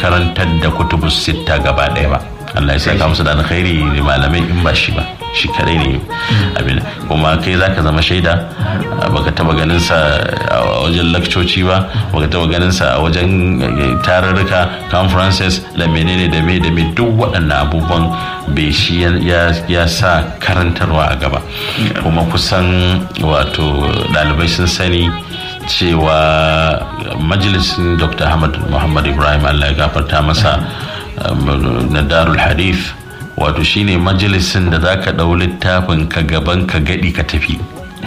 karantar da kutubus sitta gaba ɗaya ba Allah ya saka musu da alkhairi da malamai in ba shi ba shi kadai ne abin kuma kai zaka zama shaida baka taba ganin sa a wajen lakcoci ba baka taba ganin sa a wajen tarurruka conferences da menene da me da me duk waɗannan abubuwan bai shi ya sa karantarwa a gaba kuma kusan wato ɗalibai sun sani cewa majalisin dr ahmad muhammad ibrahim allah ya gafarta masa na darul hadith wato shine majalisin da zaka ɗau littafin ka gaban ka gadi ka tafi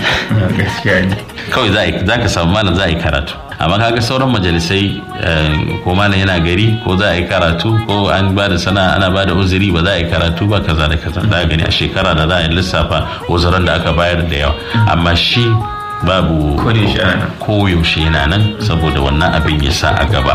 kawai za ka samu malam za a yi karatu amma kaga sauran majalisai ko malam yana gari ko za a yi karatu ko an ba da sana ana ba da uzuri ba za a yi karatu ba kaza da kaza za gani a shekara da za a yi lissafa uzuran da aka bayar da yawa amma shi babu koyaushe yana nan saboda wannan abin ya sa a gaba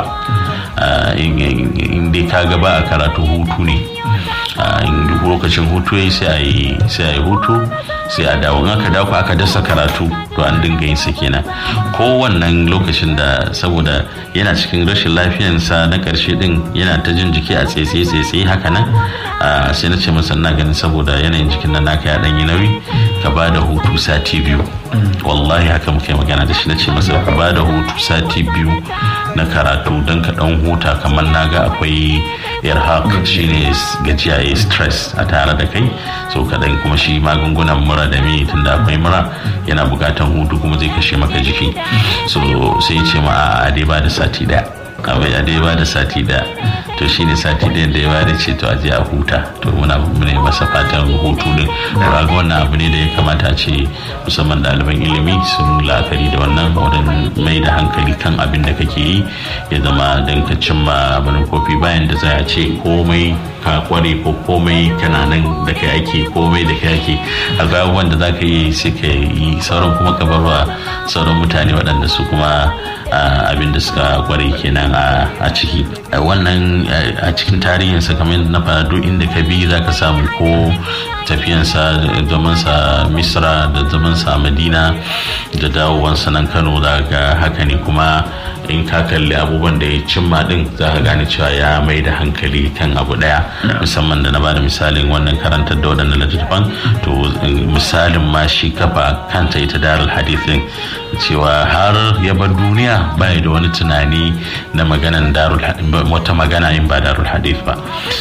in dai ka gaba a karatu hutu ne in lokacin hutu ya sai a yi hutu sai a dawo in aka dawo aka dasa karatu to an dinga yin sa kenan kowannan lokacin da saboda yana cikin rashin lafiyansa na karshe din yana ta jin jiki a tsaye tsaye haka nan sai na ce masa na ganin saboda yanayin jikin nan naka ya dan yi nauyi ka ba da hutu sati biyu wallahi haka muke magana da shi na ce masa ka ba da hutu sati biyu na karatu don ka dan huta kamar na ga akwai irhaq shine gajiya ya stress a tare da kai so kadan kuma shi magungunan mura da me tunda akwai mura yana bukatan hutu kuma zai kashe maka jiki so sai ce ma a dai ba da sati daya a dai ba da sati daya to shine sati ɗayan da ya bada ce to aje a huta to muna mune masa fatan hutu din ga wannan abu ne da ya kamata a ce musamman ɗaliban ilimi sun la'akari da wannan wurin mai da hankali kan abin da kake yi ya zama don ka cimma manufofi bayan da za a ce komai ka kware ko komai kana nan da kai ake komai da kai ake akwai abubuwan da za ka yi sai ka yi sauran kuma ka barwa sauran mutane waɗanda su kuma abin da suka kware kenan a ciki wannan a cikin tarihinsa kamar na faɗa duk inda ka bi za ka samu ko tafiyansa zamansa misra da zamansa madina da dawowansa nan kano za ga haka ne kuma in ka kalli abubuwan da ya cimma din za ka gane cewa ya mai da hankali kan abu daya musamman da na bada misalin wannan karantar da waɗannan littattafan to misalin ma shi kafa kanta ita darul hadithin cewa har ya bar duniya bai da wani tunani na maganan darul wata magana in ba darul hadith ba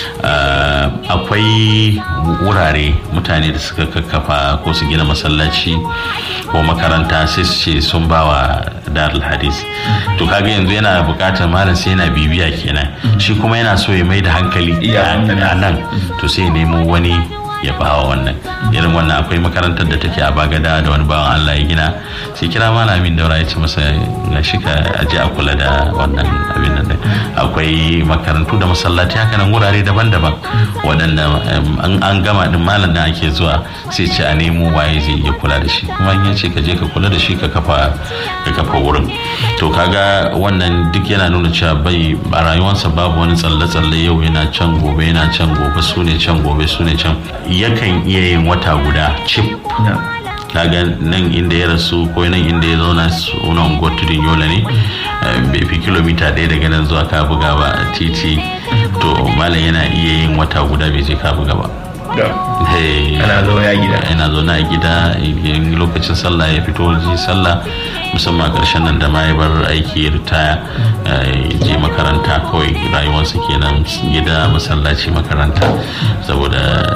akwai wurare mutane da suka kakkafa ko su gina masallaci ko makaranta sai su ce sun ba wa darul hadith to kaga yanzu yana bukatar malam sai yana bibiya kenan shi kuma yana so ya mai da hankali a nan to sai nemo wani ya bawa wannan irin wannan akwai makarantar da take a bagada da wani bawan Allah ya gina sai kira malamin daura ya ce masa na shi ka aje a kula da wannan abin nan akwai makarantu da masallaci haka nan wurare daban-daban waɗanda an gama din malam da ake zuwa sai ce a nemo waye zai iya kula da shi kuma in ya ce ka je ka kula da shi ka kafa ka kafa wurin to kaga wannan duk yana nuna cewa bai a rayuwarsa babu wani tsalle-tsalle yau yana can gobe yana can gobe su ne can gobe su ne can yakan iya yin wata guda cip kaga nan inda ya rasu ko nan inda ya zauna sunan gotudin yola ne bai fi kilomita ɗaya daga nan zuwa kabuga ba a titi to malam yana iya yin wata guda bai je kabuga ba ana zaune a gida yana zaune a gida in lokacin sallah ya fito ji sallah musamman karshen nan da ma ya bar aiki ya ritaya je makaranta kawai rayuwarsa kenan gida masallaci makaranta saboda